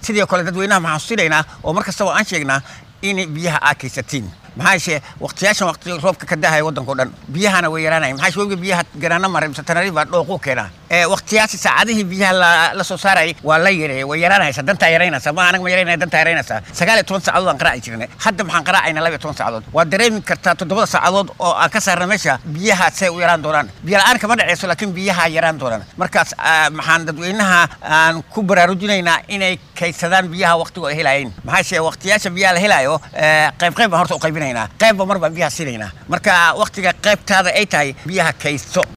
sidoo kale dadweynaha maxaan xusilaynaa oo mar kastaba aan sheegnaa in biyaha aa kaysatiin maxaa yeeshe waqtiyaashan waqti roobka ka dahaya waddankao dhan biyahana way yaraanaya maxaa yeeshe webiga biyaha garaana maray mise tanariif baa dhooquu keenaa waqtiyaasi saacadihii biyaha la soo saarayay waa la yareeyay way yaraanaysa dantaa yaraynaysa ma anaga ma yaraynaya dantaa yaraynaysa sagaal iyo toban saacadood aan qaraaci jirnay hadda maxaan qaraacaynaa laba iyo toban saacadood waa dareemi kartaa toddobada saacadood oo aan ka saarna meesha biyaha say u yaraan doonaan biyo la-aan kama dhaceyso laakiin biyaha yaraan doonaan markaas maxaan dadweynaha aan ku baraarujinaynaa inay kaydsadaan biyaha waqtigu ay helayeen maxaa yeeshe waqtiyaasha biyaha la helayo qayb qayb baan horta u qaybinaynaa qaybba mar baan biyaha siinaynaa marka waqtiga qaybtaada ay tahay biyaha kaydso